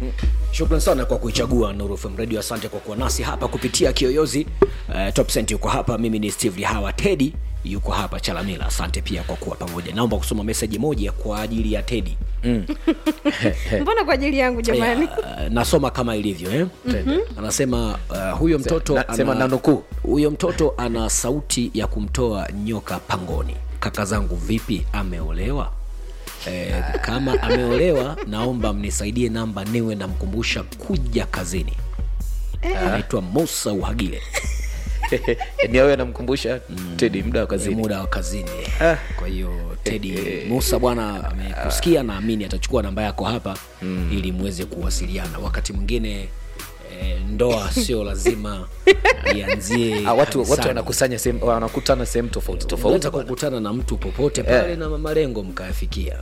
shukran sana kwa kuichagua Nuru FM Radio. Asante kwa kuwa nasi hapa kupitia Kiyoyozi. Uh, Top Cent yuko hapa, mimi ni Steve Lihawa, Teddy yuko hapa Chalamila. Asante pia kwa kuwa pamoja. Naomba kusoma meseji moja kwa ajili ya Teddy. mbona kwa ajili yangu jamani Ya, uh, nasoma kama ilivyo eh? Anasema uh, huyo mtoto na- sema nanukuu. huyo mtoto ana sauti ya kumtoa nyoka pangoni. Kaka zangu, vipi, ameolewa? Eh, kama ameolewa, naomba mnisaidie namba niwe namkumbusha kuja kazini. Anaitwa Musa Uhagile. ni awe anamkumbusha tedi muda wa Ni kazini muda wa kazini kwa hiyo tedi musa bwana amekusikia naamini atachukua namba yako hapa ili muweze kuwasiliana wakati mwingine eh, ndoa sio lazima ianzie Ah, watu watu kanisani. wanakusanya sehemu wanakutana sehemu tofauti tofauti unaweza kukutana na mtu popote pale na malengo mkayafikia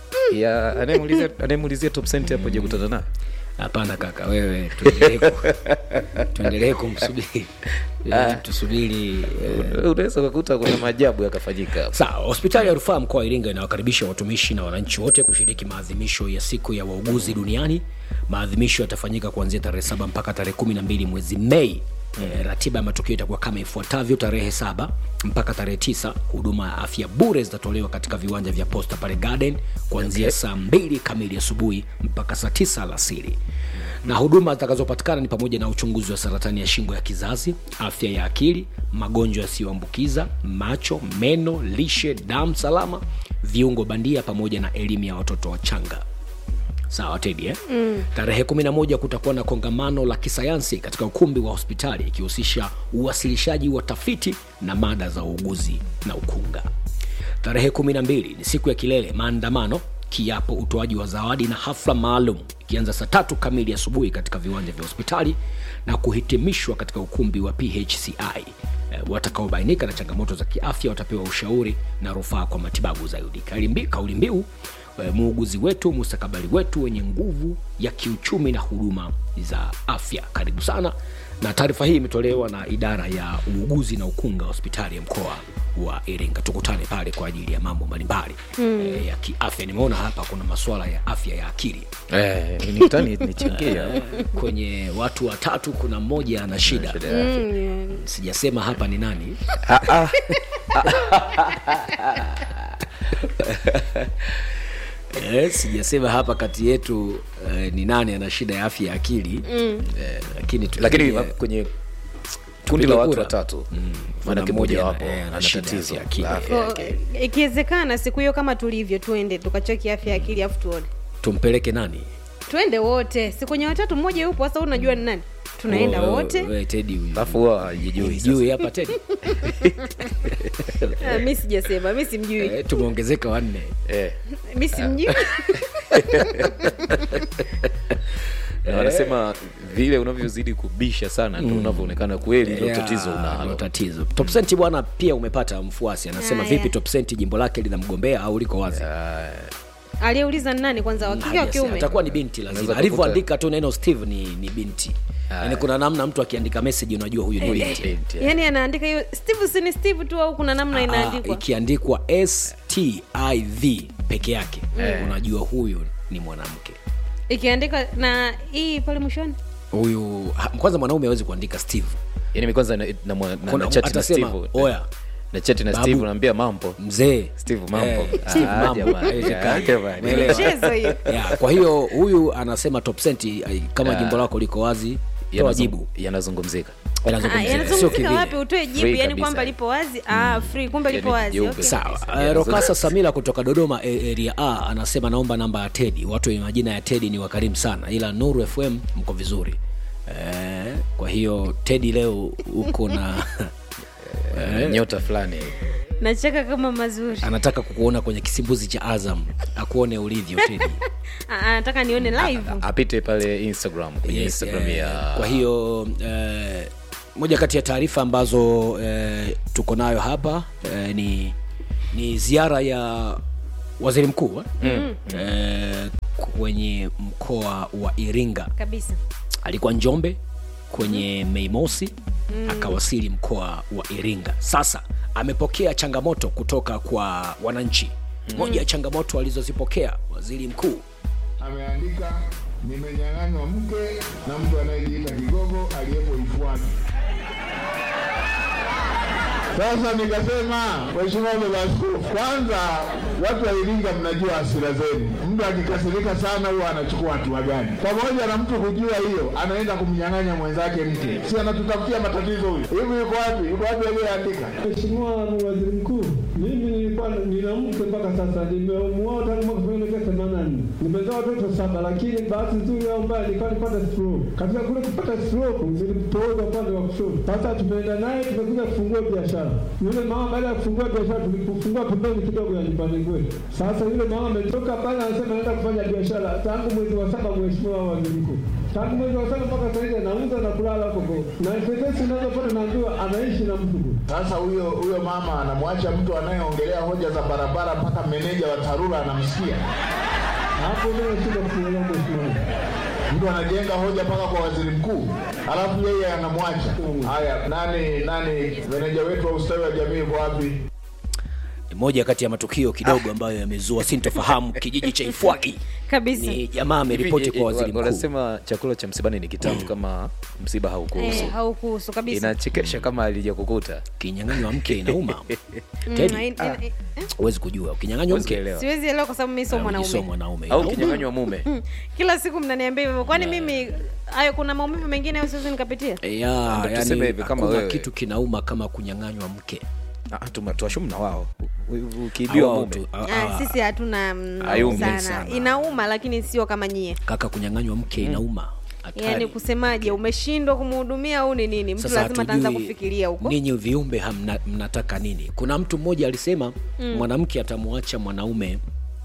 ya anayemuulizia anayemuulizia top cent hapo je kutana naye hapana kaka wewe tuendelee ku- tuendelee kumsubiri Eh, tusubiri eh, unaweza ukakuta kuna maajabu yakafanyika hapo. sawa hospitali ya rufaa mkoa wa iringa inawakaribisha watumishi na wananchi wote kushiriki maadhimisho ya siku ya wauguzi duniani maadhimisho yatafanyika kuanzia tarehe saba mpaka tarehe kumi na mbili mwezi mei E, ratiba ya matukio itakuwa kama ifuatavyo tarehe saba mpaka tarehe tisa huduma ya afya bure zitatolewa katika viwanja vya posta pale garden kuanzia saa mbili kamili asubuhi mpaka saa tisa alasiri na huduma zitakazopatikana ni pamoja na uchunguzi wa saratani ya shingo ya kizazi afya ya akili magonjwa yasiyoambukiza macho meno lishe damu salama viungo bandia pamoja na elimu ya watoto wachanga sawa tedi eh? mm. tarehe 11 kutakuwa na kongamano la kisayansi katika ukumbi wa hospitali ikihusisha uwasilishaji wa tafiti na mada za uuguzi na ukunga tarehe 12 ni siku ya kilele maandamano kiapo utoaji wa zawadi na hafla maalum ikianza saa tatu kamili asubuhi katika viwanja vya hospitali na kuhitimishwa katika ukumbi wa phci Eh, watakaobainika na changamoto za kiafya watapewa ushauri na rufaa kwa matibabu zaidi Kauli mbi- kauli mbiu eh, muuguzi wetu mustakabali wetu wenye nguvu ya kiuchumi na huduma za afya karibu sana na taarifa hii imetolewa na idara ya uuguzi na ukunga hospitali ya mkoa wa iringa tukutane pale kwa ajili ya mambo mbalimbali mm. e, ya kiafya nimeona hapa kuna masuala ya afya ya akili eh nikutani nichangia Eh, kwenye watu watatu kuna mmoja ana shida sijasema hapa ni nani Eh, sijasema hapa kati yetu eh, ni nani ana shida ya afya ya akili mm. eh, lakini lakini tukipiga- kwenye kundi la tukipiga watu kura, watatu kuna manake mmoja wapo eh, ana ana shida ya tatizo afya ya akili. la afya Ko- yake. ikiwezekana siku hiyo kama tulivyo tuende tukacheki afya ya akili afu tuone tumpeleke nani twende wote si kwenye watatu mmoja yupo sasa unajua ni nani tunaenda Oh, wote we, Teddy huyu. alafu huwa hajijui sasa. Hujui hapa Teddy? Ah, mi sijasema mi simjui Eh, tumeongezeka wanne eh mi simjui na wanasema vile unavyozidi kubisha sana ndo unavyoonekana kweli hilo Yeah, tatizo ndo unalo tatizo topsenti bwana pia umepata mfuasi anasema Haya. vipi topsenti jimbo lake lina mgombea au liko wazi aliyeuliza ni nani kwanza wakike wa Hajasema. kiume atakuwa ni binti lazima Unaweza alivyoandika tu neno steve ni, ni binti yaani kuna namna mtu akiandika message unajua huyu ni binti Binti, eh. yaani anaandika hiyo steve si ni steve tu au kuna namna Ah, inaandikwa ikiandikwa stiv peke yake unajua huyu ni mwanamke ikiandika na hii pale mwishoni huyu ha- kwanza mwanaume awezi kuandika steve yaani kwanza na, na, mwa- na, Kuna- na chat na atasema, Steve oya na chat na Babu. Steve naambia mambo mzee Steve mambo. Eh, Ah, Steve mambo jamani, haiwezekani. ah, jamani. Umeelewa? mchezo hiyo yeah, kwa hiyo huyu anasema top senti kama Yeah. jimbo lako liko wazi toa Yanazung- jibu yanazungumzika Ah, Yanazungumzia. Sio yanazungumzika kivile. wapi utoe jibu Free yani kabisa. kwamba lipo wazi ah, free kumbe lipo Yani wazi jeupe. okay. sawa Yeah, uh, rokasa so- samila kutoka dodoma e, area a anasema naomba namba ya tedi watu wenye majina ya tedi ni wakarimu sana ila nuru fm mko vizuri eh, kwa hiyo tedi leo uko na nyota fulani nacheka kama mazuri anataka kukuona kwenye kisimbuzi cha azam akuone ulivyo tedi Ah, anataka nione live apite pale instagram kwenye Yes, instagram eh, ya kwa hiyo eh, moja kati ya taarifa ambazo eh, tuko nayo hapa eh, ni ni ziara ya waziri mkuu eh? mm. eh, kwenye mkoa wa iringa kabisa alikuwa njombe kwenye mei mosi mm. akawasili mkoa wa iringa sasa amepokea changamoto kutoka kwa wananchi moja ya changamoto alizozipokea waziri mkuu ameandika nimenyang'anywa mke na mtu anayejiita kigogo aliyepo Ifuani. Sasa nikasema, Mheshimiwa Baba Askofu, kwanza watu wa Iringa mnajua hasira zenu. Mtu akikasirika sana huwa anachukua hatua gani? Pamoja na mtu kujua hiyo, anaenda kumnyang'anya mwenzake mke, si anatutafutia matatizo huyu? Hivi yuko wapi? Yuko wapi aliyeandika? Mheshimiwa Waziri Mkuu, mimi nilikuwa nina mke mpaka sasa, nimemuoa tangu mwaka elfu moja mia tisa themanini na nne. Nimezaa watoto saba, lakini bahati nzuri au mbaya nilikuwa nipata stroke. Katika kule kupata stroke nilipooza upande wa kushoto. Sasa tumeenda naye, tumekuja kufungua biashara. Yule mama baada ya kufungua biashara, tulipofungua pembeni kidogo ya nyumbani kwetu. Sasa yule mama ametoka pale, anasema anaenda kufanya biashara tangu mwezi wa saba, Mheshimiwa Waziri Mkuu tangu mwezi wa saba mpaka sasa hivi anauza na kulala huko huko, na tetesi unazopata naambiwa anaishi na mtu Sasa huyo huyo mama anamwacha mtu anayeongelea hoja za barabara mpaka meneja wa TARURA anamsikia. hapo, ndio shida kuelewa Mheshimiwa. Mtu anajenga hoja mpaka kwa waziri mkuu, alafu yeye anamwacha. Haya, nani nani meneja wetu wa ustawi wa jamii yuko wapi? ni moja kati ya matukio kidogo ambayo yamezua sintofahamu kijiji cha Ifwagi. kabisa Ni jamaa ameripoti Hivi, kwa eh, waziri mkuu. wanasema chakula cha msibani ni kitamu kama msiba haukuhusu eh, haukuhusu kabisa inachekesha kama alijakukuta Kinyang'anywa mke inauma. Mm, Teddy, in- in- in- eh, huwezi kujua ukinyang'anywa mke Elewa. siwezi elewa kwa sababu mimi sio eh, sio mwanaume mwanaume au inauma. kinyang'anywa mume Mm, kila siku mnaniambia hivyo kwani mimi hayo kuna maumivu mengine au siwezi nikapitia ya Ndio yani, tuseme hivi, kama hakuna wewe. kitu kinauma kama kunyang'anywa mke Ah, tuma- tuwashumu na wao U- u- ukiibiwa Hao mume tu- a- Ah, a- sisi hatuna mm, Hayumi sana. sana. inauma lakini sio kama nyie kaka kunyang'anywa mke inauma Hatari. yaani kusemaje umeshindwa kumhudumia au ni nini mtu Sasa lazima ataanza hatujui kufikiria huko ninyi viumbe hamna, mnataka nini kuna mtu mmoja alisema mwanamke atamwacha mwanaume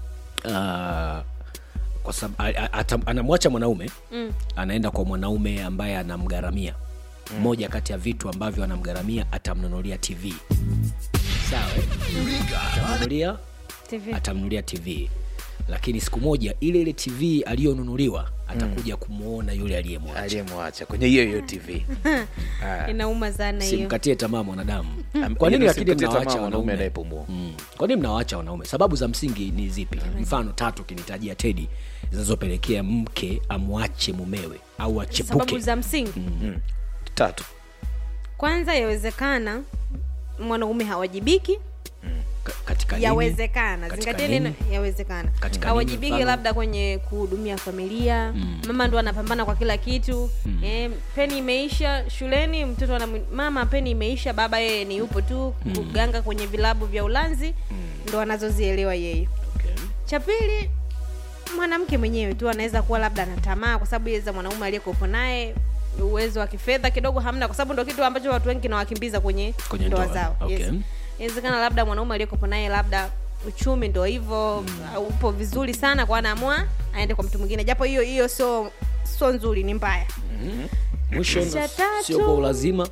uh, kwa sababu anamwacha mwanaume mm. anaenda kwa mwanaume ambaye anamgharamia moja kati ya vitu ambavyo anamgharamia atamnunulia tv sawa eh? atamnunulia TV. atamnunulia tv lakini siku moja ile ile tv aliyonunuliwa atakuja kumwona yule aliyemwacha aliyemwacha kwenye hiyo hiyo tv Ah. inauma sana hiyo simkatie tamaa mwanadamu Am- kwa nini yaani lakini usimkatie tamaa mnawacha mwanaume wanaume anayepumua. mm. kwa nini mnawaacha wanaume sababu za msingi ni zipi mfano tatu kinitajia tedi zinazopelekea mke amwache mumewe au sababu achepuke za msingi Mm. tatu kwanza yawezekana mwanaume hawajibiki Ka- katika nini? yawezekana Katika zingateni nini? yawezekana Katika hawajibiki nini mfano? labda kwenye kuhudumia familia mama ndo anapambana kwa kila kitu eh, peni imeisha shuleni mtoto ana mama peni imeisha baba yeye ni yupo tu kuganga kwenye vilabu vya ulanzi ndo anazozielewa yeye Okay. cha pili mwanamke mwenyewe tu anaweza kuwa labda na tamaa kwa sababu yeza mwanaume aliyekuwepo naye uwezo wa kifedha kidogo hamna kwa sababu ndo kitu ambacho watu wengi kinawakimbiza kwenye, Kwenye ndoa ndoa, zao okay. yes. inawezekana labda mwanaume aliyekuwepo naye labda uchumi ndo hivyo mm. upo vizuri sana kwa anaamua aende kwa mtu mwingine japo hiyo hiyo sio sio nzuri ni mbaya mwisho Cha na tatu. sio kwa ulazima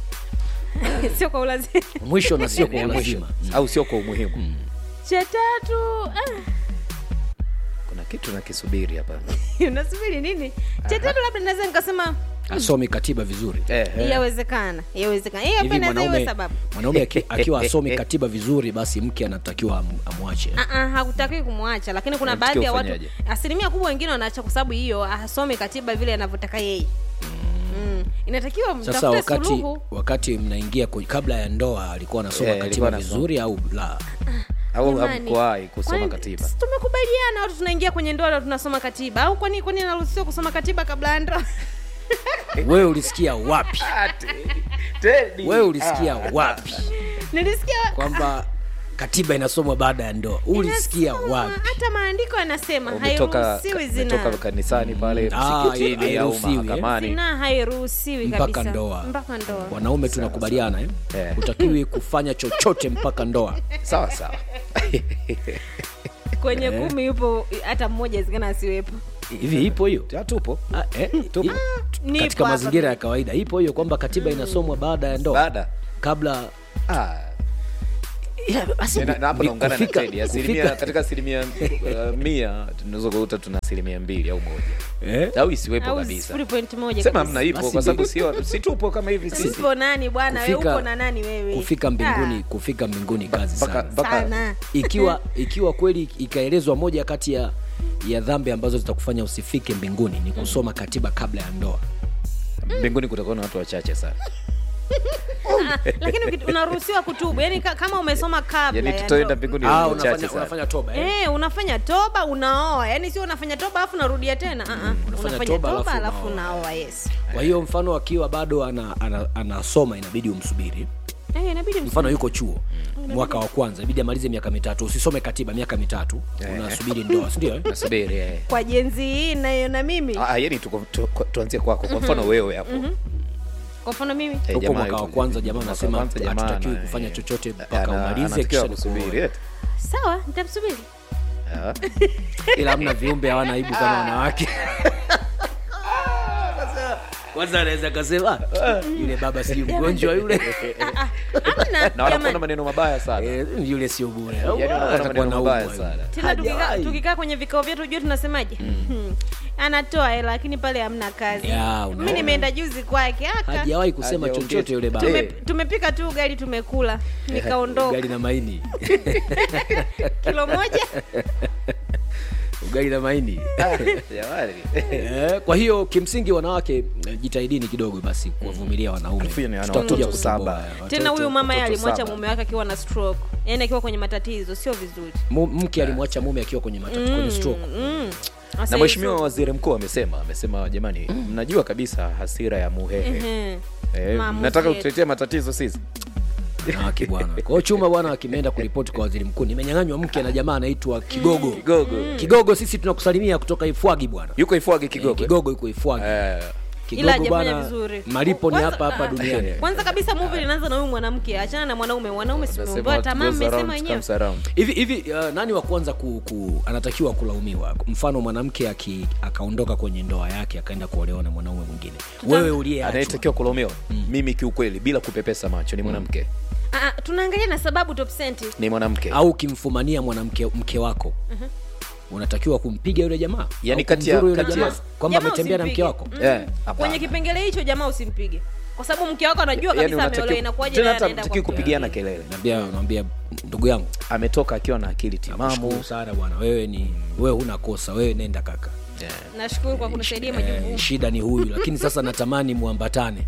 sio kwa ulazima mwisho na sio kwa Ya mwisho. ulazima au sio kwa umuhimu cha tatu ah, kuna kitu nakisubiri hapa unasubiri nini cha tatu labda naweza nikasema asomi katiba vizuri eh, eh. yawezekana yawezekana hiyo pia hivi inaweza iwe mwanaume sababu mwanaume aki- akiwa asomi katiba vizuri basi mke anatakiwa am- amwache Ah, ah, hakutakiwi kumwacha lakini kuna Unatakiwa baadhi ya watu ufanyaje? asilimia kubwa wengine wanaacha kwa sababu hiyo asome katiba vile anavyotaka yeye mm. inatakiwa sasa mtafute wakati suluhu wakati mnaingia kwe- kabla ya ndoa alikuwa anasoma Eh, katiba alikuwa anasoma. vizuri au la au Jamani, hamkuwahi kusoma kwani katiba si tumekubaliana watu tunaingia kwenye ndoa na tunasoma katiba au kwani kwani anaruhusiwa kusoma katiba kabla ya ndoa wewe ulisikia wapi wewe ulisikia wapi nilisikia kwamba katiba inasomwa baada ya ndoa ulisikia inasoma, wapi hata maandiko yanasema umetoka hairuhusiwi umetoka zina kanisani pale Ah, msikitini au hairuhusiwi, eh. mahakamani zina hairuhusiwi mpaka kabisa ndoa mpaka ndoa wanaume tunakubaliana eh? Eh. utakiwi kufanya chochote mpaka ndoa sawa sawa kwenye Eh. kumi yupo hata mmoja zikana asiwepo hivi ipo hiyo Ya, tupo Ah, eh, Tupo. i- Nipo katika hapa mazingira pia. ya kawaida ipo hiyo kwamba katiba inasomwa baada ya ndoa baada kabla ah, Ila basi na- na hapo ni naungana na kufika- Teddy. asilimia kufika- katika asilimia uh, mia tunaweza kukuta tuna asilimia mbili au moja Eh? au isiwepo au kabisa sifuri point moja sema kabisa. mna ipo Basi kwa sababu ndio. sio si tupo kama hivi sisi Usipo nani bwana wewe Kufika- upo na nani wewe kufika mbinguni kufika mbinguni kazi mpaka sana mpaka sana ikiwa ikiwa kweli ikaelezwa moja kati ya ya dhambi ambazo zitakufanya usifike mbinguni ni kusoma katiba kabla ya ndoa mbinguni kutakuwa na watu wachache sana Ah, lakini uki- unaruhusiwa kutubu yani ka, kama umesoma kabla yani ya tutaenda ndoa. mbinguni ah, watu wachache unafanya, sana unafanya toba eh? Eh, unafanya toba unaoa yani sio unafanya toba alafu unarudia tena uh -uh. unafanya unafanya toba, toba, alafu alafu unaoa. unaoa yes kwa hiyo mfano akiwa bado anasoma ana, ana anasoma, inabidi umsubiri eh, inabidi mfano yuko chuo mwaka wa kwanza inabidi amalize miaka mitatu usisome katiba miaka mitatu unasubiri ndoa sindio eh? nasubiri eh. kwa jenzi hii nayo na mimi Ah, yani tuko- tu- kwa- tuanzie kwako kwa mfano wewe hapo kwa mfano mimi Eh, huko jamaa mwaka wa yuko- kwanza jamaa mwaka wa anasema kwanza jamaa hatutakiwi ana- kufanya eh, chochote mpaka ana- umalize anatakiwa kisha kusubiri nikuoe. eh. sawa nitamsubiri Ah. ila hamna viumbe hawana aibu kama wanawake kwanza anaweza kasema "Ah, yule baba si mgonjwa yule amna na wanakuwa na jamani maneno mabaya sana Eh, yule sio bure yani wanakuwa na Atakuwa maneno na mabaya umwa sana tena tukikaa Hajawahi. tukikaa kwenye vikao vyetu jua tunasemaje Hmm. anatoa hela lakini pale hamna kazi Ya, unaona. mi nimeenda juzi kwake aka hajawahi kusema Hajaongea chochote yule baba Tume, Eh. tumepika tu ugali tumekula nikaondoka ugali na maini kilo moja ugali na maini Jamani. Eh, kwa hiyo kimsingi wanawake eh, jitahidini kidogo basi kuwavumilia wanaume Kufanya ni ana Tutakuja watoto kutoboa, saba. eh, watoto. tena huyu mama yeye watoto alimwacha saba. mume wake akiwa na stroke yaani akiwa kwenye matatizo sio vizuri Mu- mke alimwacha mume akiwa kwenye matatu kwenye stroke mm. Sasa na mheshimiwa hizo- waziri mkuu amesema amesema jamani mnajua kabisa hasira ya muhehe Mhm. Eh, Maamuzi nataka yetu. kutuletea matatizo sisi wanawake bwana kwa hiyo chuma bwana akimeenda kuripoti kwa waziri mkuu nimenyang'anywa mke na jamaa anaitwa kigogo kigogo kigogo sisi tunakusalimia kutoka ifwagi bwana yuko ifwage Eh, kigogo kigogo yuko ifwagi Eh, Ila kigogo hajafanya bwana vizuri. malipo ni Kwanza- hapa hapa ah, duniani kwanza kabisa movie linaanza na huyu mwanamke achana na mwanaume mwanaume wanasema simeombewa what tamaa goes mmesema around wenyewe comes around. hivi hivi uh, nani wa kwanza ku, ku, anatakiwa kulaumiwa mfano mwanamke aki- akaondoka kwenye ndoa yake akaenda kuolewa na mwanaume mwingine wewe uliyeachwa anayetakiwa kulaumiwa mimi kiukweli bila kupepesa macho ni mwanamke Ah, ah, tunaangalia na sababu top cent ni mwanamke au ukimfumania mwanamke mke wako unatakiwa kumpiga yule jamaa Yaani Au kati ya- kumdhuru yule kati ya- jamaa kwamba Jamaa ametembea na mke usimpige. wako Mm. Eh, hapana. kwenye kipengele hicho jamaa usimpige kwa sababu mke wako anajua Yaani kabisa unatakiwa- ameolewa inakuwaje tena naye hata anaenda mtakiwi kwa mke kupigiana mwingine. kelele naambia naambia ndugu yangu ametoka akiwa na akili timamu nakushukuru sana bwana wewe ni wewe huna kosa wewe nenda kaka Yeah. nashukuru kwa kunisaidia eh, majukumu shida ni huyu lakini sasa natamani muambatane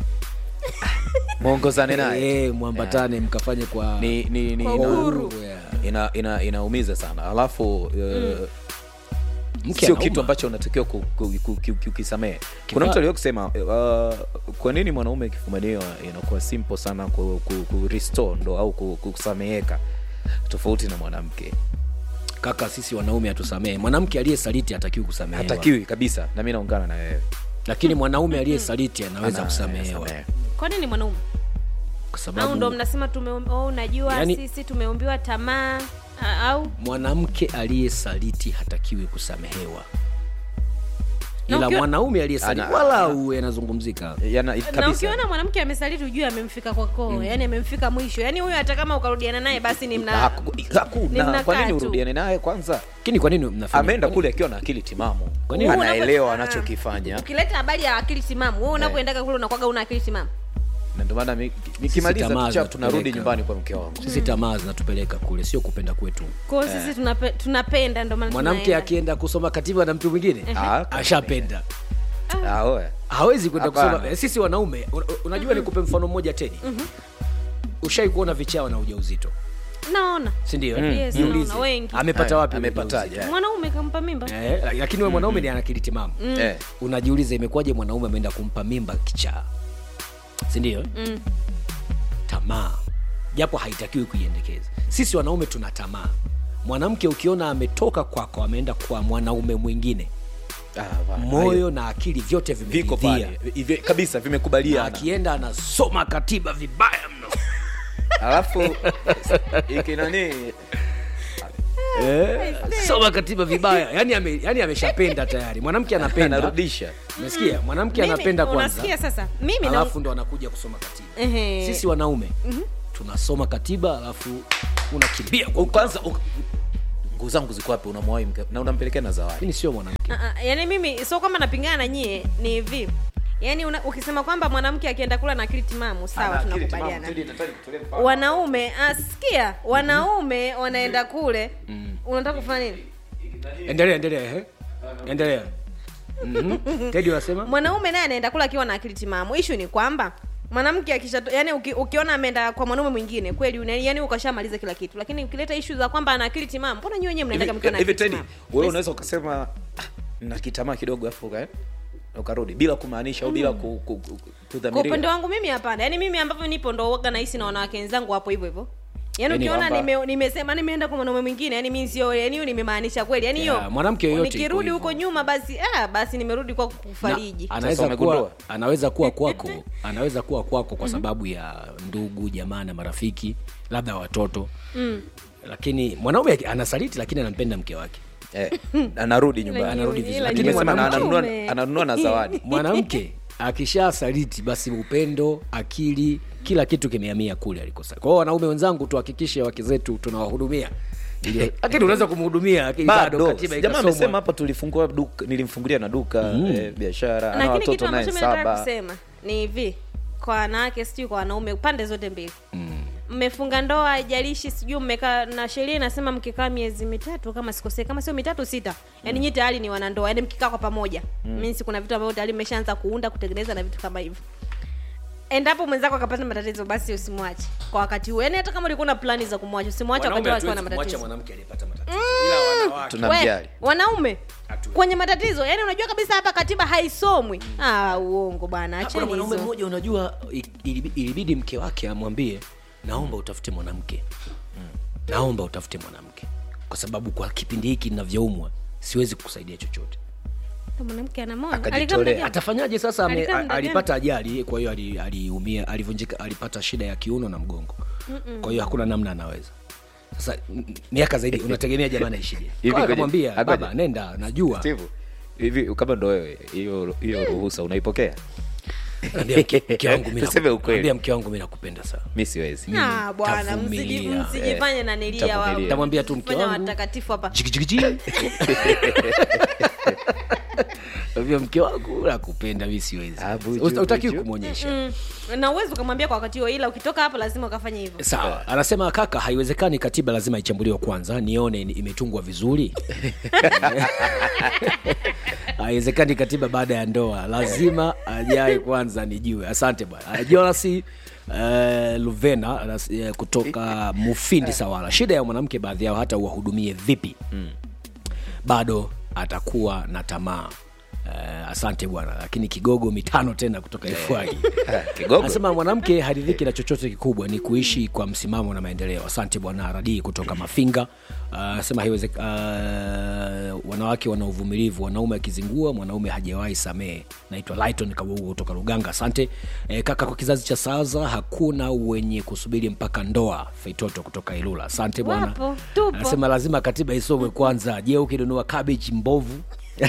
mwongozane naye eh, muambatane mkafanye kwa ni, ni, ni, Kwa ina- uhuru. Yeah. ina, ina, inaumiza sana alafu uh, Mke sio anauma. kitu ambacho unatakiwa ku- ku- ku- ku- kukisamehe kuna Kifaa- mtu aliwahi kusema uh, kwa nini mwanaume akifumaniwa inakuwa simple sana ku, ku, ku restore ndo au ku- kusameheka tofauti na mwanamke kaka sisi wanaume hatusamehe mwanamke aliyesaliti hatakiwi kusamehewa hatakiwi kabisa na mi naungana na wewe lakini mwanaume aliyesaliti anaweza Ana- kusamehewa samehe. kwa nini mwanaume kwa au ndo sababu mnasema tume oh, unajua Yaani- sisi tumeumbiwa tamaa ah, au mwanamke aliyesaliti hatakiwi kusamehewa Na ila ukiwa- mwanaume aliyesaliti Ana- wala uwe anazungumzika Yana- na kabisa ukiona mwanamke amesaliti ujue amemfika kwako mm. yani amemfika mwisho yani huyo hata kama ukarudiana naye basi ni mna Haku- Ni hakuna mnakaa kwa nini tu. urudiane naye kwanza lakini kwa nini mnafanya ameenda kwa kule akiwa na akili timamu Kwa nini? anaelewa Unavyo- anachokifanya ukileta habari ya akili timamu wewe unapoendaga kule unakwaga una akili timamu na ndio maana mi- nikimaliza tamaa tu chap tunarudi zinatupeleka. nyumbani kwa mke wangu nini? sisi tamaa zinatupeleka kule sio kupenda kwetu kwao sisi tunape, tunapenda ndo maana mwanamke tunaenda. akienda kusoma katiba na mtu mwingine Ah, ashapenda ah, oe. hawezi kwenda Hapana. kusoma eh, sisi wanaume un- unajua nikupe mfano mmoja teni ushai kuona vichawa na ujauzito naona sindio Yes, Niulize, naona wengi. amepata Eh, wapi amepataje? ujauzito? mwanaume kampa mimba Eh, lakini we mwanaume ni anakili timamu Eh, unajiuliza imekuwaje mwanaume ameenda kumpa mimba kichaa sindio Mm. tamaa japo haitakiwi kuiendekeza sisi wanaume tuna tamaa mwanamke ukiona ametoka kwako ameenda kwa mwanaume mwingine ah, bana, moyo na akili vyote viko vimeridhia pale Hivi- kabisa na vimekubaliana akienda anasoma katiba vibaya mno alafu ikinani soma katiba vibaya yani, ame, yani ameshapenda tayari mwanamke anapenda anarudisha umesikia mwanamke Mimi- anapenda kwanza unasikia sasa mimi na alafu ndo anakuja kusoma katiba Ehe. sisi wanaume tunasoma katiba alafu unakimbia kwa kwanza u- nguo zangu ziko wapi unamwai mke- na unampelekea na zawadi lakini sio mwanamke Ah, ah, yaani mimi sio kwamba napingana na nyie ni hivi yaani una, ukisema kwamba mwanamke akienda kula na akili timamu sawa tunakubaliana wanaume ah, sikia wanaume wanaenda kule unataka kufanya nini endelea endelea ehe. endelea Mhm. tedi unasema mwanaume naye anaenda kula akiwa na akili timamu ishu ni kwamba mwanamke akisha yani uki, ukiona ameenda kwa mwanaume mwingine kweli una- yani ukashamaliza kila kitu lakini ukileta ishu za kwamba ana akili timamu mbona nyinyi wenyewe mnaendaga mkiwa na hivi akili tedi timamu wewe unaweza ukasema "Ah, na kitamaa kidogo afu uka- ukarudi bila kumaanisha au bila ku, ku, ku, kwa kudhamiria upande wangu mimi hapana yaani mimi ambavyo nipo ndo waga nahisi na wanawake wenzangu hapo hivyo hivyo yaani Yaani ukiona kwamba- nime, nimesema nimeenda kwa mwanaume mwingine yani mi sio yani hiyo nimemaanisha kweli yani hiyo Yeah, mwanamke yoyote iko nikirudi hivyo. huko nyuma basi ah, basi nimerudi kwa kufariji Na, anaweza Sasa kuwa umegundua? anaweza kuwa kwako anaweza kuwa kwako kwa sababu ya ndugu jamaa na marafiki labda watoto mm. lakini mwanaume anasaliti lakini anampenda mke wake eh, anarudi nyumbani Ila anarudi ila vizuri. nyinyi Lakini nimesema na mwanamke- ananunua, ananunua na zawadi mwanamke akisha saliti basi upendo akili kila kitu kimehamia kule alikosa kwa hiyo wanaume wenzangu tuhakikishe wake zetu tunawahudumia Ili- lakini unaweza kumhudumia lakini bado bado katiba jamaa ikasomwa. amesema hapa tulifungua duka nilimfungulia na duka eh, biashara ana lakini kitu watoto naye ambacho mi nataka saba kusema ni hivi kwa wanawake sijui kwa wanaume pande zote mbili mmefunga ndoa haijalishi sijui mmekaa na sheria inasema mkikaa miezi mitatu kama sikosei kama sio mitatu sita yani nyi tayari ni wanandoa yani mkikaa kwa pamoja mm. minsi kuna vitu ambavyo tayari mmeshaanza kuunda kutengeneza na vitu kama hivyo endapo mwenzako akapata matatizo basi usimwache kwa wakati huo yani hata kama ulikuwa na plani za kumwacha usimwache wakati Wanaume huo akiwa na hatuwezi kumwacha matatizo mwanamke aliyepata matatizo ila wanawake We, tunamjali wanaume Hatuwezi. kwenye matatizo yani unajua kabisa hapa katiba haisomwi ah uongo bwana Kuna acheni mwanaume hizo mmoja unajua i- ilibi- ilibidi mke wake amwambie naomba utafute mwanamke naomba utafute mwanamke kwa sababu kwa kipindi hiki ninavyoumwa siwezi kukusaidia chochote mwanamke ana moyo Akajitolea. Alikaa muda gani? atafanyaje sasa ame, Alikaa a- muda gani? alipata ajali kwa hiyo ali- aliumia alivunjika alipata shida ya kiuno na mgongo kwa hiyo hakuna namna anaweza sasa m- m- miaka zaidi unategemea jamaa naishije Hivi kwenye- akamwambia Agoje. baba nenda najua Steve, hivi kama ndo wewe hiyo hiyo ruhusa unaipokea Ambia mke mke wangu mimi Tuseme naku- ukweli. ambia mke wangu mimi nakupenda sana mi siwezi Ah, bwana msiji- tavumilia. msijifanye na nilia wao tavumilia. Tamwambia tu mke Fanya wangu. watakatifu hapa jigijigiji ambia mke wangu nakupenda mi siwezi Ah, buju, utakiwi buju. kumwonyesha mm. na uwezi ukamwambia kwa wakati huo ila ukitoka hapo lazima ukafanya hivyo sawa anasema kaka haiwezekani katiba lazima ichambuliwe kwanza nione ni- imetungwa vizuri haiwezekani katiba baada ya ndoa lazima ajae kwanza nijue asante bwana jonas uh, luvena anas- eh, kutoka mufindi sawala shida ya mwanamke baadhi yao hata uwahudumie vipi mm. bado atakuwa na tamaa Uh, asante bwana lakini kigogo mitano tena kutoka ifwagi kigogo anasema mwanamke haridhiki na chochote kikubwa ni kuishi kwa msimamo na maendeleo asante bwana radii kutoka mafinga anasema uh, haiweze uh, wanawake wana uvumilivu wanaume akizingua mwanaume hajawahi samehe naitwa lighton kabuu kutoka luganga asante e, kaka kwa kizazi cha sasa hakuna wenye kusubiri mpaka ndoa feitoto kutoka ilula asante bwana Wapo, tupo. anasema lazima katiba isomwe kwanza je ukinunua cabbage mbovu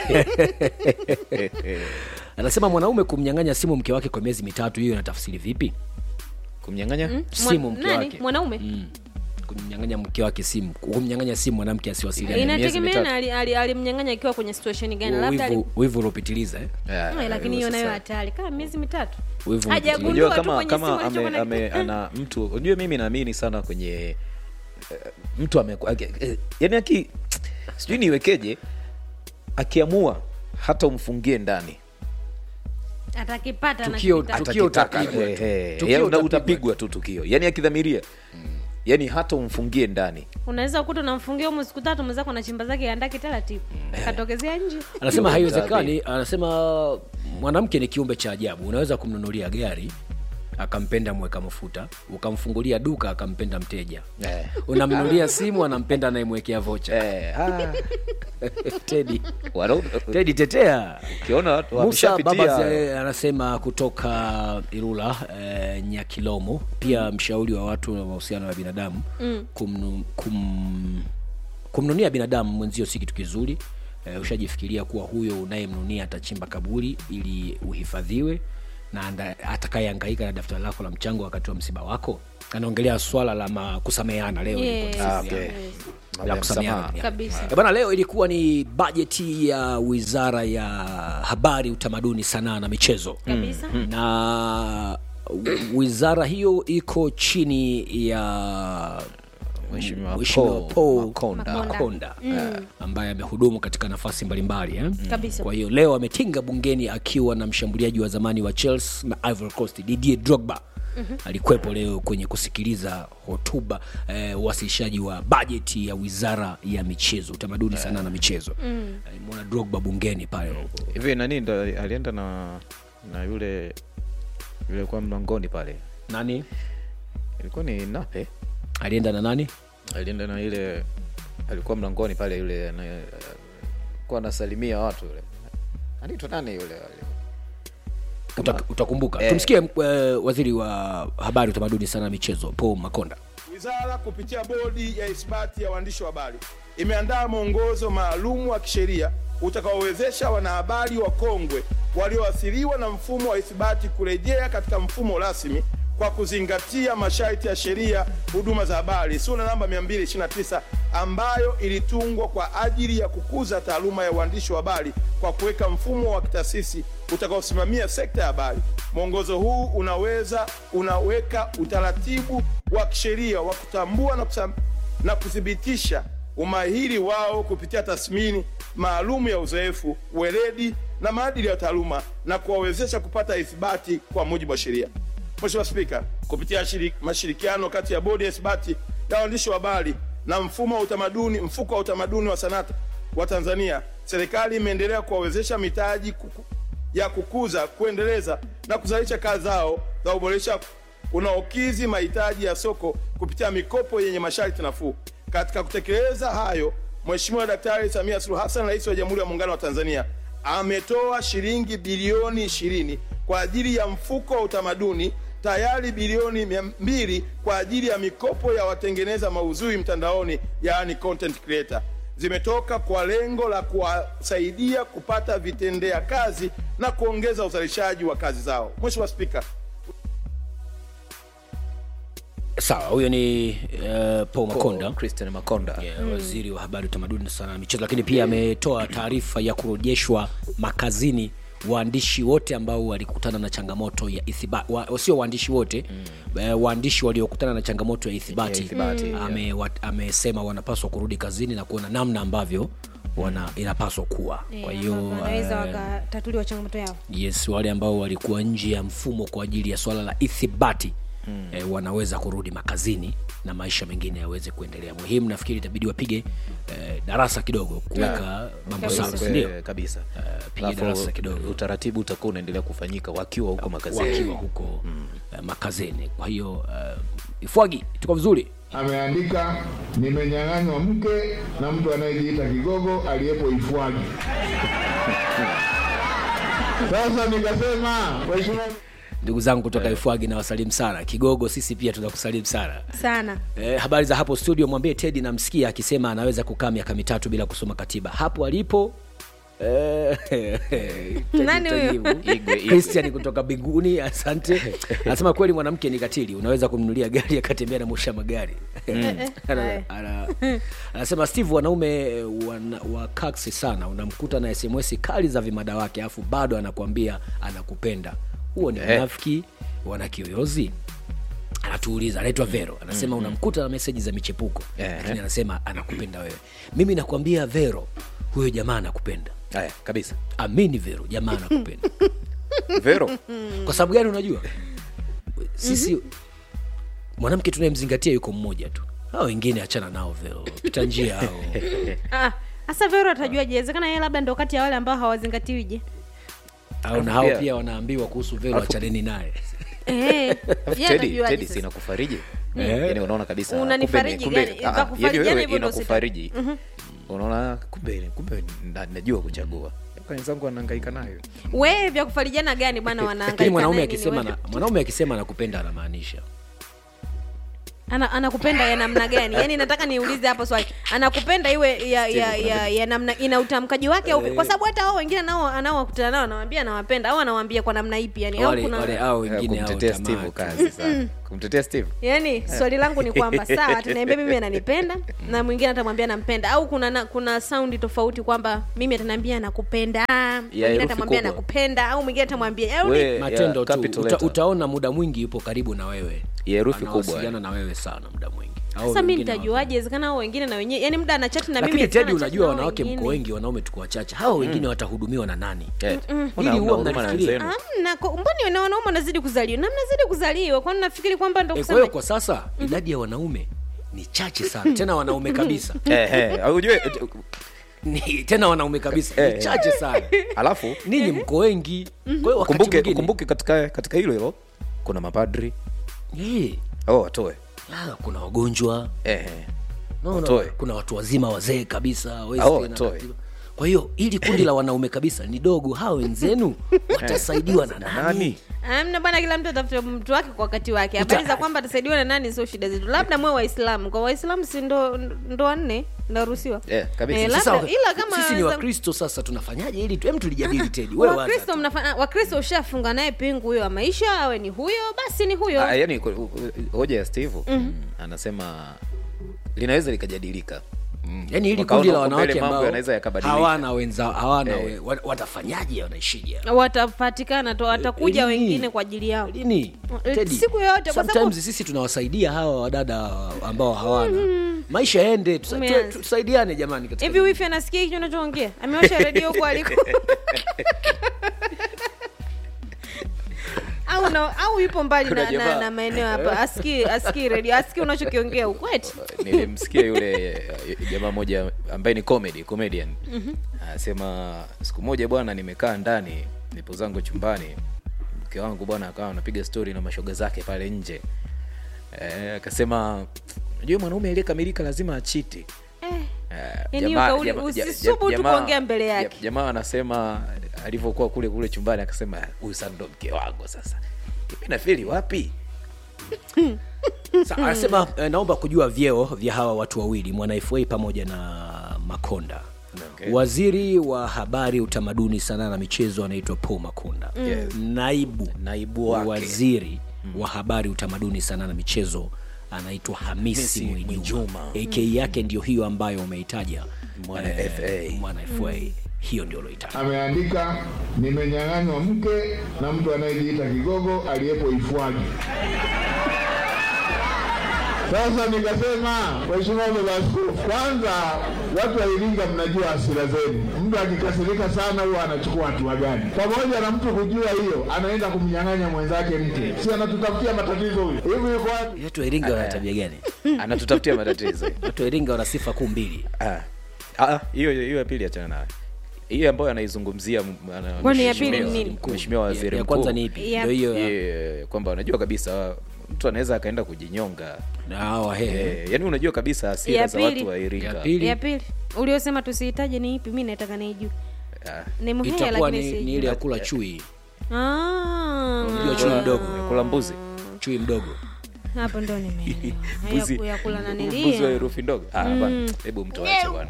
anasema mwanaume kumnyang'anya simu mke wake kwa miezi mitatu hiyo inatafsiri vipi kumnyang'anya simu Mwan- mke nani? wake mwanaume mm. kumnyang'anya mke wake simu kumnyang'anya simu mwanamke asiwasiliane miezi inategemeana mitatu. ali- ali- alimnyang'anya akiwa kwenye situation gani labda ali- wivu wivu uliopitiliza eh? Yeah, Ah, lakini hiyo sasa. nayo hatari kama miezi mitatu Wivu Hajagundua unajua tu kama kwenye kama simu ame, alichokuwa ame, na- ana mtu unajua mimi naamini sana kwenye eh, mtu ame eh, yani aki sijui niwekeje akiamua hata umfungie ndani atakipata Tukio- anakipita. tukio Atakitaka, utapigwa eh, tu. eh, Tukio yaani una- utapigwa. utapigwa tu tukio yani akidhamiria yani hata umfungie ndani unaweza ukuta unamfungia umu siku tatu mwenzako na chimba zake andaki taratibu katokezea nje anasema Hiyo haiwezekani anasema mwanamke ni kiumbe cha ajabu unaweza kumnunulia gari akampenda mweka mafuta ukamfungulia duka akampenda mteja Eh. unamnunulia simu anampenda anayemwekea vocha eh, ah, tedi wanaume- tedi tetea ukiona watu musa wameshapitia baba eh, anasema kutoka irula eh, nyakilomo pia mshauri wa watu na mahusiano ya binadamu mm. kumnu, kum, kumnunia binadamu mwenzio si kitu kizuri eh, ushajifikiria kuwa huyo unayemnunia atachimba kaburi ili uhifadhiwe na anda- atakayehangaika na daftari lako la mchango wakati wa msiba wako anaongelea swala la ma- kusameheana leo Yes. ilikuwa Ah, okay. Yes. Mambo la ya kusameheana msamaha. duniani. kabisa Eh, bana leo ilikuwa ni bajeti ya wizara ya habari utamaduni sanaa na michezo kabisa na w- wizara hiyo iko chini ya Mheshimiwa Mheshimiwa Paul Paul Makonda. Makonda. Makonda eh, ambaye amehudumu katika nafasi mbalimbali eh? Kabisa. kwa hiyo leo ametinga bungeni akiwa na mshambuliaji wa zamani wa Chelsea na Ivory Coast Didier Drogba alikuwepo leo kwenye kusikiliza hotuba eh, uwasilishaji wa bajeti ya wizara ya michezo utamaduni sana na michezo alimwona Drogba bungeni pale hivi nani ndo ali- alienda na na yule yule kwa mlangoni pale nani ilikuwa ni nape alienda na nani alienda na ile alikuwa mlangoni pale yule ana- kuwa anasalimia watu yule anaitwa nani yule Uta, utakumbuka Eh. tumsikie eh, waziri wa habari utamaduni sana na michezo Paul Makonda Wizara kupitia bodi ya ithibati ya waandishi wa habari imeandaa mwongozo maalum wa kisheria utakaowezesha wanahabari wakongwe walioathiriwa na mfumo wa ithibati kurejea katika mfumo rasmi kwa kuzingatia masharti ya sheria huduma za habari sura namba 229 ambayo ilitungwa kwa ajili ya kukuza taaluma ya uandishi wa habari kwa kuweka mfumo wa kitaasisi utakaosimamia sekta ya habari. Mwongozo huu unaweza unaweka utaratibu wa kisheria wa kutambua na, kusam, na kuthibitisha umahiri wao kupitia tathmini maalum ya uzoefu, weledi na maadili ya taaluma na kuwawezesha kupata ithibati kwa mujibu wa sheria. Mheshimiwa Spika, kupitia shirik, mashirikiano kati ya bodi ya ithibati ya waandishi wa habari na mfumo wa utamaduni, mfuko wa utamaduni wa sanaa wa Tanzania, serikali imeendelea kuwawezesha mitaji kuku, ya kukuza, kuendeleza na kuzalisha kazi zao za uboresha unaokidhi mahitaji ya soko kupitia mikopo yenye masharti nafuu. Katika kutekeleza hayo, Mheshimiwa Daktari Samia Suluhu Hassan, Rais wa Jamhuri ya Muungano wa Tanzania, ametoa shilingi bilioni 20 kwa ajili ya mfuko wa utamaduni, tayari bilioni 200 kwa ajili ya mikopo ya watengeneza maudhui mtandaoni, yaani content creator zimetoka kwa lengo la kuwasaidia kupata vitendea kazi na kuongeza uzalishaji wa kazi zao. Mheshimiwa Spika, sawa huyo ni uh, Paul Makonda Paul Christian Makonda yeah, waziri wa habari utamaduni sana na michezo lakini pia ametoa taarifa ya kurejeshwa makazini waandishi wote ambao walikutana na changamoto ya ithibati wa, sio waandishi wote mm. eh, waandishi waliokutana na changamoto ya ithibati, Ya ithibati, mm. ame, wa, amesema wanapaswa kurudi kazini na kuona namna ambavyo wana inapaswa kuwa kwa hiyo wanaweza eh, wakatatuliwa changamoto yao yes wale ambao walikuwa nje ya mfumo kwa ajili ya swala la ithibati mm. eh, wanaweza kurudi makazini na maisha mengine yaweze kuendelea muhimu nafikiri itabidi wapige eh, darasa kidogo kuweka mambo sawa Kabisa, sindio eh, kabisa piga Alafu, darasa kidogo. utaratibu utakuwa unaendelea kufanyika wakiwa huko makazini wakiwa huko eh, makazini kwa hiyo eh, ifwagi tuko vizuri ameandika nimenyang'anywa mke na mtu anayejiita kigogo aliyepo Ifwagi. Sasa nikasema mheshimiwa ndugu zangu kutoka ifwagi na wasalimu sana kigogo sisi pia tunakusalimu sana sana Eh, habari za hapo studio mwambie tedi namsikia akisema anaweza kukaa miaka mitatu bila kusoma katiba hapo alipo eh, Tedi Nani huyo? utajibu. Igwe, Igwe. Christian kutoka mbinguni asante anasema kweli mwanamke ni katili unaweza kumnunulia gari akatembea na mosha magari Ana- haya. ana- anasema steve wanaume wana, wakaksi sana unamkuta na sms kali za vimada wake alafu bado anakuambia anakupenda huo ni Eh. unafiki wana kiyoyozi anatuuliza anaitwa vero anasema mm-hmm. unamkuta na meseji za michepuko Eh. lakini anasema anakupenda wewe mimi nakwambia vero huyo jamaa anakupenda haya kabisa amini vero jamaa anakupenda vero kwa sababu gani unajua sisi mwanamke tunayemzingatia yuko mmoja tu hao wengine achana nao vero pita njia hao Ah, hasa vero atajuaje inawezekana yeye labda ndo kati ya wale ambao hawazingatiwije au na hao pia- pia wanaambiwa kuhusu vero achaneni naye Eh, Alafu yeye Teddy- atajuaje Teddy sasa? si inakufariji Eh. yani unaona kabisa Unanifariji kumbe- gani? kumbe- Vya ah, kufarijana yani wewe hivyo ndo inakufariji unaona kumbe kumbe na- najua kuchagua Kwa wenzangu anahangaika nayo wewe vya kufarijana gani bwana lakini wanaangaika mwanaume naye nini akisema wewe? na, mwanaume akisema anakupenda anamaanisha ana, anakupenda ya namna gani yaani nataka niulize hapo swali anakupenda iwe ya, ya, ya, ya namna ina utamkaji wake au kwa sababu hata hao wengine nao anaowakutana nao anawambia anawapenda au anawambia kwa namna ipi yani au wale kuna wale hao Eh, wengine hao kumtetea steve tamaa kazi sana kumtetea steve yaani swali langu ni kwamba sawa ataniambia mimi ananipenda na mwingine atamwambia nampenda au kuna na, kuna saundi tofauti kwamba mimi ataniambia nakupenda mwingine herufi atamwambia kubwa. nakupenda au mwingine atamwambia yaani We- matendo ya tu capital uta, letter. utaona muda mwingi yupo karibu na wewe Ya herufi kubwa, Anawasiliana na wewe sana muda mwingi Au sasa mi wengine nitajuaje wezekana hao wengine na wenyewe yani muda anachati na mimi lakini wezekana tedi anachati unajua na hao wanawake wengine. mko wengi wanaume tuko wachache hawa wengine watahudumiwa na nani Eh, mbona Ili hamna huwa huruma na mnafikiria? wenzenu? Hamna, ko- mbona na wanaume wanazidi kuzaliwa na mnazidi kuzaliwa kwani nafikiri kwamba ndo Eh, kwa kusema hiyo kwa sasa idadi ya wanaume ni chache sana tena wanaume kabisa Eh, eh, au ujue eh, ni, tena wanaume kabisa Eh, ni eh. chache sana alafu ninyi mko wengi kwa hiyo wakati ukumbuke mwingine ukumbuke katika katika hilo hilo kuna mapadri Eh, oh watoe ah, kuna wagonjwa eh, eh. no, no, Watoe. kuna watu wazima wazee kabisa hawezi Hao tena watoe. ratiba. kwa hiyo ili kundi la wanaume kabisa ni dogo hawa wenzenu watasaidiwa na nani nani amna bwana kila mtu atafute mtu wake kwa wakati wake habari za kwamba atasaidiwa na nani sio shida zetu labda mwe waislamu kwa waislamu si ndo ndoa nne ndaruhusiwa Eh, kabisa. Eh, Sasa, labda ila kama sisi ni za- wakristo sasa tunafanyaje ili tu- em tulijadili tedi wewe waza wakristo tu. mnafa- wakristo ushafunga naye pingu huyo wa maisha awe ni huyo basi ni huyo Ah, yani ku- ku- hoja ya steve anasema linaweza likajadilika yaani hili Wakaona kundi la huko mbele wanawake mambo ambao yanaweza yakabadilika. hawana wenza hawana Eh. we, wa- watafanyaje wanaishije watapatikana tu watakuja Lini? wengine kwa ajili yao lini Eh, Teddy, siku yoyote, kwa sometimes sababu- sisi tunawasaidia hawa wadada ambao hawana maisha yaende tusa- Umeanza. tu- tusaidiane jamani katika hivi wifi anasikia hicho unachoongea amewasha redio huko aliko au na, au yupo mbali Kuna na, na, jamaa- na maeneo hapa asikii asikii redio asikii unachokiongea hukweti nilimsikia yule eh, jamaa moja ambaye ni comedy comedian anasema siku moja bwana nimekaa ndani nipo zangu chumbani mke wangu bwana akawa anapiga story na mashoga zake pale nje Eh, akasema unajua mwanaume aliyekamilika lazima achiti Eh, Yaani hiyo jamaa- kauli jama- ja- usisubutu jamaa- kuongea mbele yake. ja- jamaa anasema alivyokuwa kule kule chumbani akasema huyu sasa ndo mke wangu sasa mi nafili wapi Sa- anasema eh, naomba kujua vyeo vya hawa watu wawili mwana fa pamoja na makonda Okay. waziri wa habari utamaduni sanaa na michezo anaitwa paul makonda Yes. naibu Naibu wake. waziri wa habari utamaduni sanaa na michezo anaitwa hamisi Hamisi mwijuma Mwinjuma. ak yake ndio hiyo ambayo umeitaja Mwana eh, FA. mwana fa hiyo ndio ulioitaja ameandika nimenyang'anywa mke na mtu anayejiita kigogo aliyepo Ifwagi. Sasa nikasema, Mheshimiwa Baba Askofu, kwanza watu wa Iringa mnajua hasira zenu. Mtu akikasirika sana huwa anachukua hatua gani? Pamoja na mtu kujua hiyo, anaenda kumnyang'anya mwenzake mke, si anatutafutia matatizo huyu? Hivi yuko wapi? watu wa iringa wana tabia gani anatutafutia matatizo watu wa iringa wana sifa kuu mbili Ah. Ah, hiyo hiyo ya pili achana nayo hiyo ambayo anaizungumzia m- ana- Kwani ya pili mheshimiwa- ni nini? mheshimiwa Ya- waziri ya mkuu kwanza ni ipi Ya- ndio hiyo ya- Yeah, kwamba unajua kabisa mtu anaweza akaenda kujinyonga na hawa hehe Eh, yaani unajua kabisa hasira Ya za pili. watu wa ya Iringa pili ya pili uliosema tusihitaji ni ipi mi nataka naijuu Ah, ni muhimu itakuwa lakini ni, si ni ile ya kula chui Ah. Unajua chui mdogo kula mbuzi chui mdogo hapo ndo nimeelewa mbuzi Haya ya kula mbuzi wa nanilia herufi ndogo ah, bana hebu mtuache bwana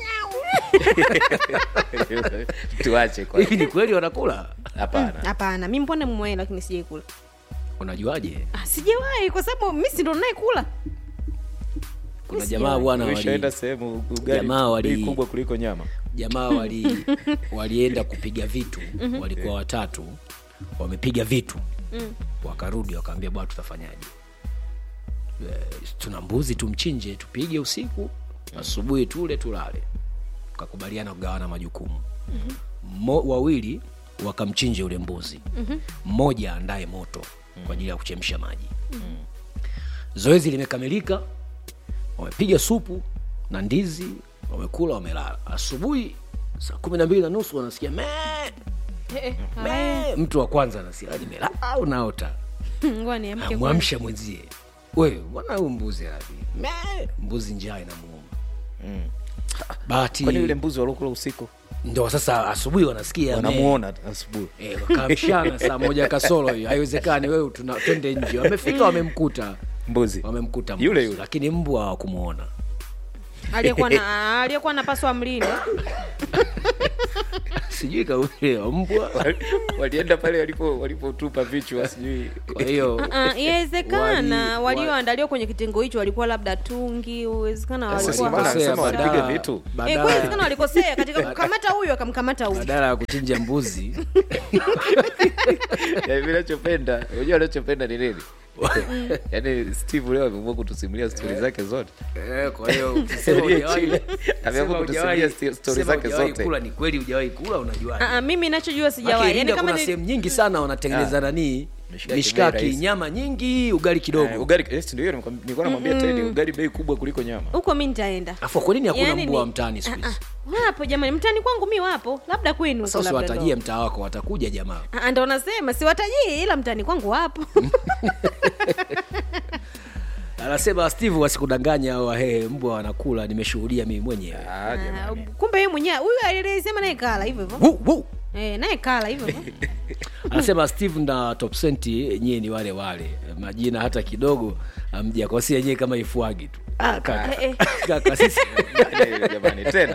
tuache kwa hivi ni kweli wanakula hapana hapana mi mbona mwae lakini sijaikula unajuaje ah, sijawahi kwa sababu mi si ndo naekula kuna jamaa bwana ushaenda wali, sehemu ugali Jamaa wali- bei kubwa kuliko nyama jamaa wali walienda kupiga vitu walikuwa watatu wamepiga vitu wakarudi wakaambia bwana tutafanyaje Eh, tuna mbuzi tumchinje tupige usiku asubuhi tule tulale tukakubaliana kugawana majukumu Mo, wawili wakamchinje yule mbuzi mmoja andaye moto kwa ajili ya kuchemsha maji zoezi limekamilika wamepiga supu na ndizi wamekula wamelala asubuhi saa kumi na mbili na nusu wanasikia mee mee mtu wa kwanza anasikia nimelala au naota ngoa niamke kwanza. amwamsha mwenzie we mbona huyu mbuzi api mee mbuzi njaa inamuuma bahati kwani yule mbuzi waliokula usiku ndo sasa asubuhi wanasikia mee. wanamuona asubuhi Eh, wakaamshana saa moja kasoro hiyo haiwezekani wewe tuna twende nje wamefika wamemkuta mbuzi wamemkuta mbuzi. Yule yule. lakini mbwa hawakumuona aliyekuwa na aliyekuwa napaswa mlinde sijui kaulewa mbwa walienda pale walipo walipotupa vichwa sijui kwa hiyo Ah, inawezekana Wali- walioandaliwa kwenye kitengo hicho walikuwa labda tungi uwezekana Sasa walikuwa maana Kosea, anasema hawakosea. walipige badala- vitu. Eh, badala- kwa inawezekana walikosea katika kukamata huyu akamkamata huyu badala ya kuchinja mbuzi Ya, mimi nachopenda unajua anachopenda ni nini yaani steve leo ameamua kutusimulia stori zake zote Eh, kwa hiyo ukisema Sema hujawahi- chile. sema Ameamua kutusimulia hujawahi- sti- stori sema zake hujawahi zote. kula ni kweli hujawahi kula unajua Ah, ah, mimi nachojua Maana sijawahi yani Iringa kama kuna ni sehemu nyingi sana wanatengeneza Ah. nanii Mishikaki mishikaki bei rahisi. nyama nyingi ugali kidogo Eh, ugali yes, ndio hiyo nimekwam- nilikuwa namwambia tedi ugali bei kubwa kuliko nyama huko mi nitaenda afu kwa nini hakuna Yaani mbwa wa ni- mtaani siku Ah, hizi ah, wapo jamani mtani kwangu mi wapo labda kwenu huko sasa labda usiwatajie ndo. mtaa wako watakuja jamaa Ah, ah, ndo nasema siwatajii ila mtani kwangu wapo anasema steve wasikudanganya au wahe mbwa wanakula nimeshuhudia mimi mwenyewe ah, Ah, jamani kumbe yeye mwenyewe huyu aliyesema naye kala hivyo hivyo Woo, woo. eh, naye kala hivyo hivyo anasema steve na top senti nyie ni wale wale majina hata kidogo amjakosea yenyewe kama ifuagi tu ah, kaka, Eh, kaka sisi jamani tena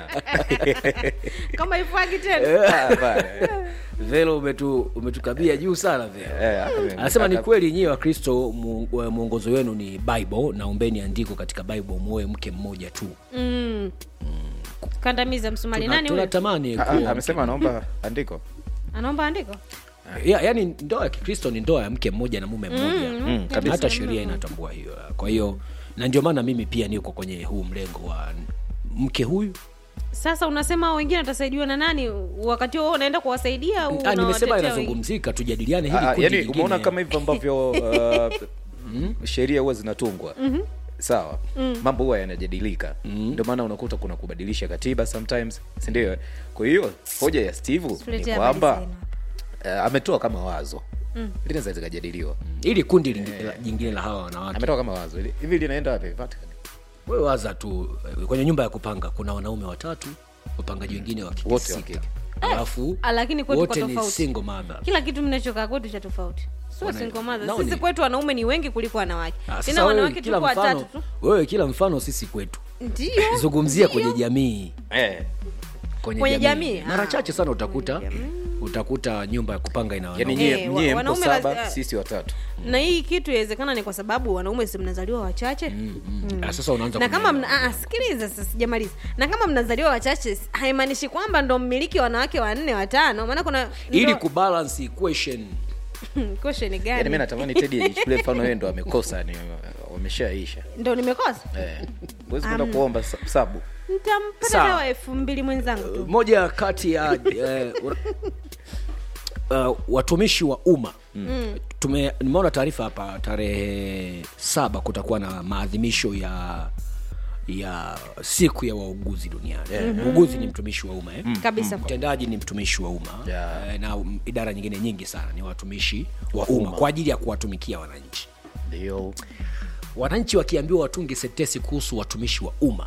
kama ifwagi tena Ah, bana. velo umetu, umetukabia juu sana velo Eh, ame- anasema ni aka- kweli nyie wakristo mu- wa- mwongozo wenu ni bible naombeni andiko katika bible muoe mke mmoja tu mm. kandamiza msumali Tuna- nani huyo tunatamani Ah, kuwa ah, amesema anaomba andiko anaomba andiko ya, yani ndoa ya kikristo ni ndoa ya mke mmoja na mume mmoja Mm, Na kabisa. hata sheria inatambua hiyo kwa hiyo na ndio maana mimi pia niko kwenye huu mlengo wa mke huyu sasa unasema hao wengine watasaidiwa na nani wakati huo unaenda kuwasaidia au Ah, nimesema unawatetea wengine? inazungumzika tujadiliane hili Ah, kundi yani lingine. umeona kama hivyo ambavyo uh, sheria huwa zinatungwa sawa mambo huwa yanajadilika ndio maana unakuta kuna kubadilisha katiba sometimes sindio kwa hiyo hoja ya steve ni Tuletea kwamba habari zaina. uh, ametoa kama wazo linaweza zikajadiliwa ili kundi lingine la- jingine la hawa wanawake ametoa kama wazo Ili- hivi linaenda wapi Vatican? wewe waza tu eh, kwenye nyumba ya kupanga kuna wanaume watatu wapangaji wengine wa kike Wote wa sita. kike. alafu Ah, lakini kwetu wote kwa ni tofauti. single mother kila kitu mnachokaa kwetu cha tofauti sio Wana- single mother nao sisi ni- kwetu wanaume ni wengi kuliko wanawake Ah, sasa tena wewe wanawake kila tuko watatu mfano tu wewe kila mfano sisi kwetu ndio zungumzia Ndio. kwenye jamii Eh, kwenye, Kwenye jamii, jamii, mara ah. chache sana utakuta utakuta nyumba ya kupanga ina yani wanaume. nyie Eh, wa- nyie mpo wanaume saba lazi- sisi watatu na hii kitu inawezekana ni kwa sababu wanaume si mnazaliwa wachache Ah, sasa unaanza na kama kunielewa. mna, ah, sikiliza sasa sijamaliza na kama mnazaliwa wachache haimaanishi kwamba ndo mmiliki wanawake wanne watano maana kuna ili ndo- kubalance equation question yani mi gani natamani tedi ajichukulie mfano yeye ndo amekosa ni wameshaisha ndo nimekosa eh, huwezi kwenda kuomba sa- sabu ntampata Sawa. dawa elfu mbili mwenzangu tu moja kati ya eh, uh, watumishi wa umma mm. tume nimeona taarifa hapa tarehe saba kutakuwa na maadhimisho ya ya siku ya wauguzi duniani yeah. muuguzi ni mtumishi wa umma eh? kabisa mtendaji ni mtumishi wa umma Yeah. eh, na um, idara nyingine nyingi sana ni watumishi wa umma kwa ajili ya kuwatumikia wananchi ndio wananchi wakiambiwa watunge sentesi kuhusu watumishi wa umma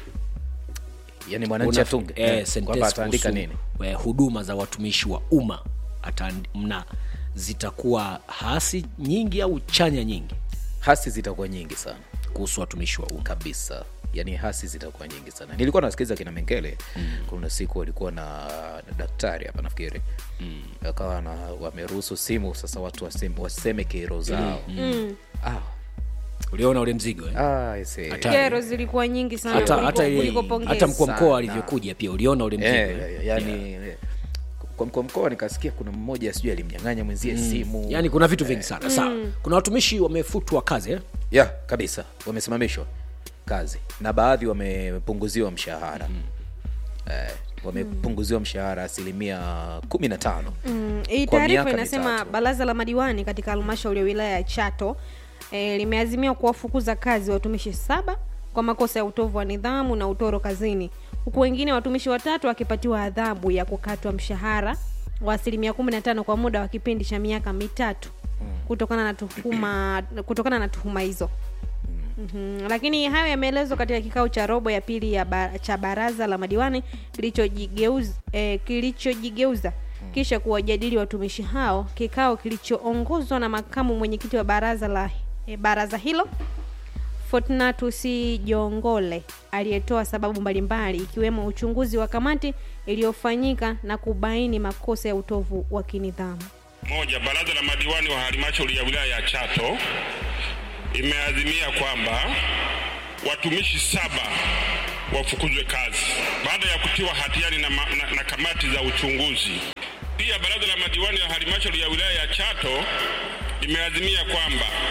yani mwananchi Una- atunge eh, Eh, sentence kwamba ataandika kuhusu, nini eh, huduma za watumishi wa umma Ataand- mna zitakuwa hasi nyingi au chanya nyingi hasi zitakuwa nyingi sana kuhusu watumishi wa umma kabisa yani hasi zitakuwa nyingi sana nilikuwa nasikiliza kina mengele mm. kuna siku walikuwa na, na daktari hapa nafikiri mm. akawa na wameruhusu simu sasa watu waseme, waseme kero zao mm. ah, uliona ule mzigo eh? ah, I see. Hata- kero zilikuwa nyingi sana hata kuliko- hata ile- kuliko pongezi. hata mkuu wa mkoa Sana. alivyokuja pia uliona ule mzigo Eh, eh? yani eh, kwa mkoa mkoa nikasikia kuna mmoja sijui alimnyang'anya mwenzie simu yaani kuna vitu vingi sana sawa kuna watumishi wamefutwa kazi eh? ya kabisa wamesimamishwa kazi na baadhi wamepunguziwa mshahara mm. eh, wamepunguziwa mshahara asilimia kumi na tano Mm, hii Kwa taarifa miaka inasema mitatu. baraza la madiwani katika halmashauri ya wilaya ya chato e, limeazimia kuwafukuza kazi watumishi saba kwa makosa ya utovu wa nidhamu na utoro kazini huku wengine watumishi watatu wakipatiwa adhabu ya kukatwa mshahara wa asilimia kumi na tano kwa muda wa kipindi cha miaka mitatu kutokana na tuhuma kutokana na tuhuma hizo Mm-hmm. Lakini hayo yameelezwa katika kikao cha robo ya pili ya ba, cha baraza la madiwani kilichojigeuza eh, kilichojigeuza kisha kuwajadili watumishi hao, kikao kilichoongozwa na makamu mwenyekiti wa baraza la eh, baraza hilo Fortunatus Jongole aliyetoa sababu mbalimbali ikiwemo uchunguzi wa kamati iliyofanyika na kubaini makosa ya utovu wa kinidhamu. Moja, baraza la madiwani wa halmashauri ya wilaya ya Chato imeazimia kwamba watumishi saba wafukuzwe kazi baada ya kutiwa hatiani na, ma, na, na kamati za uchunguzi. Pia baraza la madiwani ya halmashauri ya wilaya ya Chato limeazimia kwamba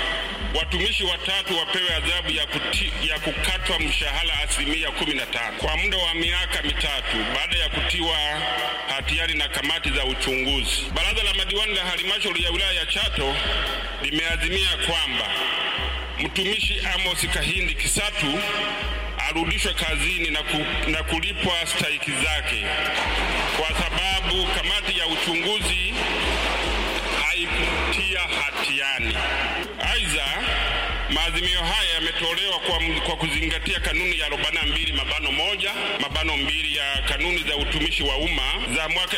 watumishi watatu wapewe adhabu ya, kuti, ya kukatwa mshahara asilimia 15 kwa muda wa miaka mitatu baada ya kutiwa hatiani na kamati za uchunguzi. Baraza la madiwani la halmashauri ya wilaya ya Chato limeazimia kwamba mtumishi Amos Kahindi Kisatu arudishwe kazini na, ku, na kulipwa stahiki zake kwa sababu kamati ya uchunguzi haikutia hatiani. Aidha, maazimio haya yametolewa kwa, kwa kuzingatia kanuni ya 42 mabano moja mabano mbili ya kanuni za utumishi wa umma za mwaka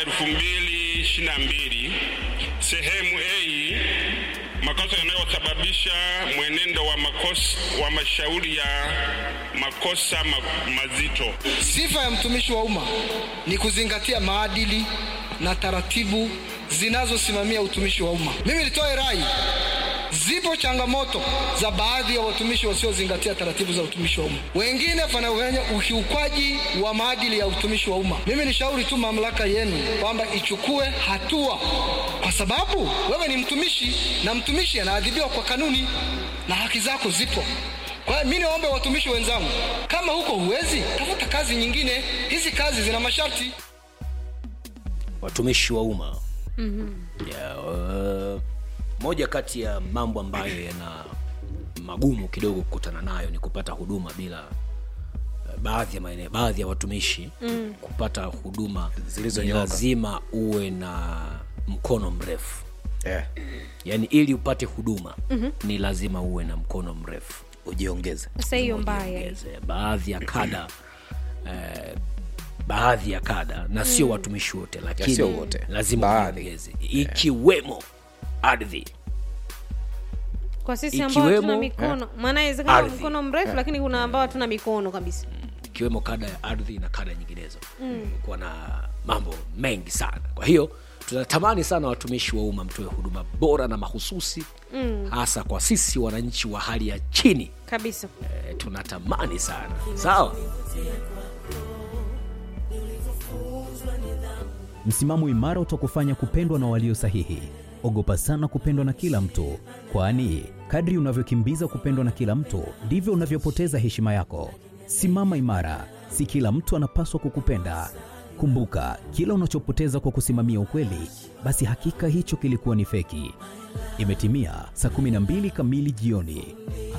2022 sehemu A makosa yanayosababisha mwenendo wa makosa wa mashauri ya makosa ma, mazito. Sifa ya mtumishi wa umma ni kuzingatia maadili na taratibu zinazosimamia utumishi wa umma. Mimi nitoe rai, zipo changamoto za baadhi ya watumishi wasiozingatia taratibu za utumishi wa umma, wengine wanafanya ukiukwaji wa maadili ya utumishi wa umma. Mimi nishauri tu mamlaka yenu kwamba ichukue hatua, kwa sababu wewe ni mtumishi na mtumishi anaadhibiwa kwa kanuni na haki zako zipo. Kwa hiyo mimi niwaombe watumishi wenzangu, kama huko huwezi, tafuta kazi nyingine. Hizi kazi zina masharti. watumishi wa umma mm-hmm. yeah, uh, moja kati ya mambo ambayo yana magumu kidogo kukutana nayo ni kupata huduma bila uh, baadhi ya maeneo baadhi ya watumishi mm. kupata huduma ni Zilizonyoka. lazima uwe na mkono mrefu yeah. yaani ili upate huduma mm-hmm. ni lazima uwe na mkono mrefu ujiongeze sasa hiyo mbaya Ongeze. baadhi ya kada eh, baadhi ya kada na sio watumishi wote lakini sio wote. lazima Baadhi. ujiongeze ikiwemo ardhi kwa sisi ambao hatuna Ikiwemo, mikono maana inawezekana ardhi. mkono mrefu lakini kuna ambao hatuna mikono kabisa ikiwemo kada ya ardhi na kada nyinginezo kuwa na mambo mengi sana kwa hiyo tunatamani sana watumishi wa umma mtoe huduma bora na mahususi mm. hasa kwa sisi wananchi wa hali ya chini kabisa e, tunatamani sana sawa Msimamo imara utakufanya kupendwa na walio sahihi. Ogopa sana kupendwa na kila mtu, kwani kadri unavyokimbiza kupendwa na kila mtu ndivyo unavyopoteza heshima yako. Simama imara, si kila mtu anapaswa kukupenda. Kumbuka, kila unachopoteza kwa kusimamia ukweli, basi hakika hicho kilikuwa ni feki. Imetimia saa 12 kamili jioni.